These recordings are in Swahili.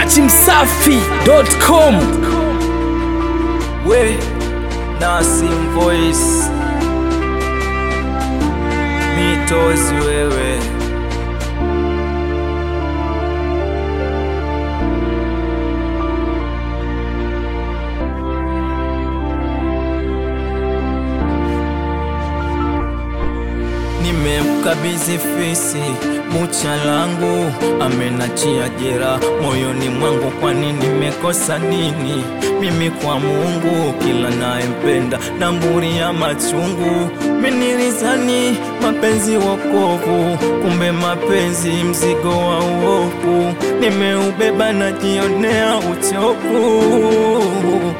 dachimsafi.com we Nasim Voice mitozi wewe nimemkabidhi fisi bucha langu, amenachia jera moyoni mwangu. Kwani nimekosa nini mimi kwa Mungu? Kila nayempenda na mburi ya machungu. Minilizani mapenzi wokovu, kumbe mapenzi mzigo wa uovu. Nimeubeba najionea uchovu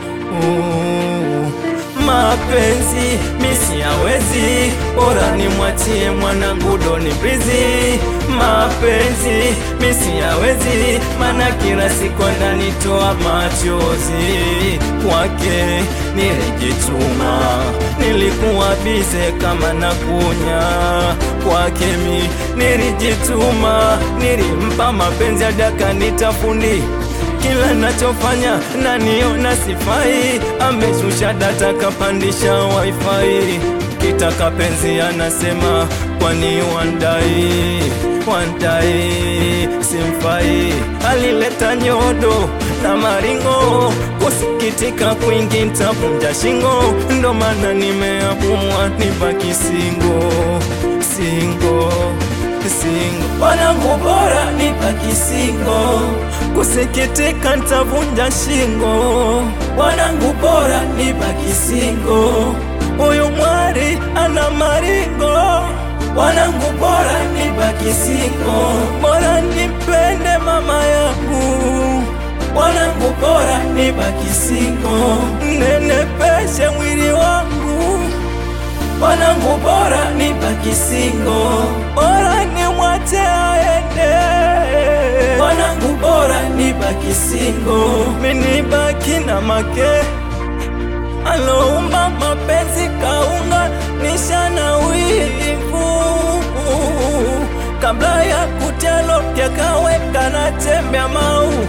mapenzi misi yawezi, bora nimwachie mwanangu doni brizi. Mapenzi misi yawezi, mana kila siku ananitoa machozi. Kwake nilijituma, nilikuwa bize kama nakunya. Kwake mi nilijituma, nilimpa mapenzi hadi akanitafundi kila nachofanya naniona sifai, ameshusha data kapandisha wifi, kitaka penzi anasema kwani wandai wandai simfai, alileta nyodo na maringo, kusikitika kwingi ntavunja shingo, ndo maana nimeamua nibaki singo singo singo, wanangu bora nibaki singo kusikitika ntavunja shingo, wanangu bora nibaki singo. Huyu mwari ana maringo, wanangu bora nibaki singo. Bora nipende mama yangu, wanangu bora nibaki singo. Nenepeshe mwili wangu, wanangu bora nibaki singo. Bora nimwache aende wanangu bora nibaki singo, minibaki na make aloumba mapenzi kaunga nisha na wivu kabla ya kutelo yakaweka na tembea maumivu.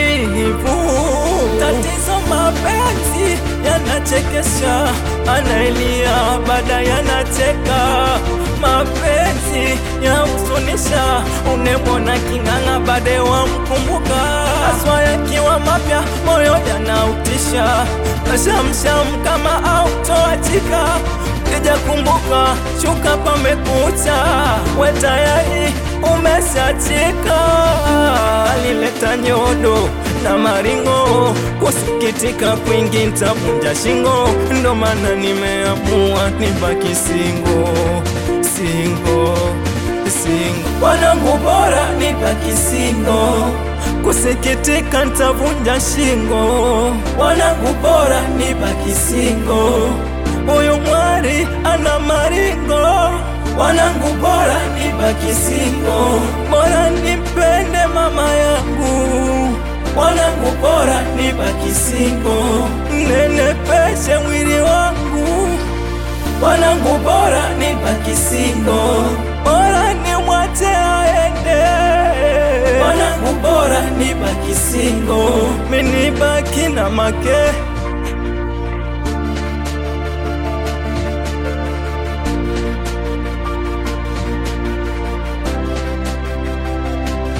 Tatizo mapenzi yanachekesha, anailia baada yanacheka mapenzi ya usunisha, unemwona king'ang'a bade wamkumbuka, aswa yakiwa mapya moyo yanautisha, nashamsham kama autoachika kija kumbuka, shuka pamekucha, we tayari umeshachika. Alileta nyodo na maringo, kusikitika kwingi ntavunja shingo, ndo maana nimeamua nibaki singo singo singo, wanangu bora nibaki singo, kusikitika ntavunja shingo, wanangu bora nibaki singo. Huyu mwari ana maringo, wanangu bora nibaki singo, bora nipende mama yangu, wanangu bora nibaki singo, nenepeshe mwili wangu wanangu bora nibaki singo, bora nimwache aende, wanangu bora nibaki singo, minibaki na make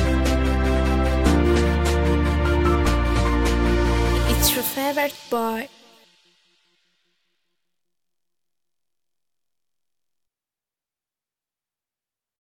It's your favorite boy,